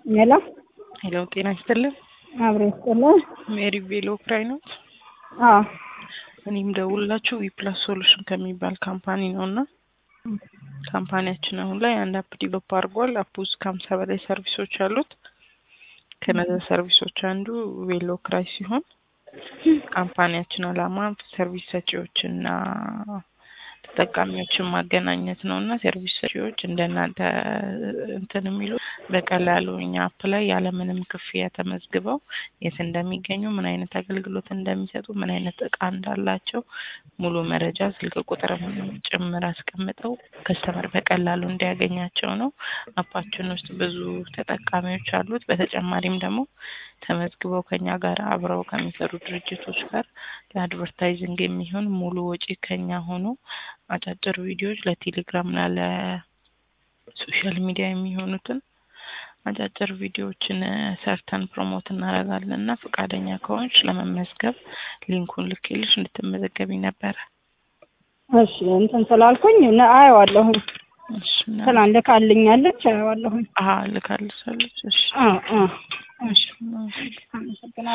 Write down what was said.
ሄሎ ሄሎ ጤና ይስጥልን። አብሮ ይስጥልን። ሜሪ ቬሎ ክራይ ነው። አዎ እኔም ደውላችሁ ዊፕላስ ሶሉሽን ከሚባል ካምፓኒ ነው እና ካምፓኒያችን አሁን ላይ አንድ አፕ ዲቨሎፕ አድርጓል። አፕ ውስጥ ከሀምሳ በላይ ሰርቪሶች አሉት። ከነዚ ሰርቪሶች አንዱ ቬሎ ክራይ ሲሆን ካምፓኒያችን አላማ ሰርቪስ ሰጪዎችና ተጠቃሚዎችን ማገናኘት ነው እና ሰርቪስ ሰጪዎች እንደናንተ እንትን የሚሉ በቀላሉ እኛ አፕ ላይ ያለምንም ክፍያ ተመዝግበው የት እንደሚገኙ፣ ምን አይነት አገልግሎት እንደሚሰጡ፣ ምን አይነት እቃ እንዳላቸው ሙሉ መረጃ ስልክ ቁጥርም ጭምር አስቀምጠው ከስተመር በቀላሉ እንዲያገኛቸው ነው። አፓችን ውስጥ ብዙ ተጠቃሚዎች አሉት። በተጨማሪም ደግሞ ተመዝግበው ከኛ ጋር አብረው ከሚሰሩ ድርጅቶች ጋር ለአድቨርታይዚንግ የሚሆን ሙሉ ወጪ ከኛ ሆኖ አጫጭር ቪዲዮዎች ለቴሌግራም እና ለሶሻል ሚዲያ የሚሆኑትን አጫጭር ቪዲዮዎችን ሰርተን ፕሮሞት እናደርጋለን እና ፈቃደኛ ከሆንሽ ለመመዝገብ ሊንኩን ልኬልሽ እንድትመዘገቢ ነበረ። እሺ እንትን ስላልኩኝ ነ- አየዋለሁኝ እሺ እና- ትናንት ልካልኛለች አየዋለሁኝ። አሀ ልካልሻለች። እሺ አዎ አዎ እሺ አመሰግናለሁ።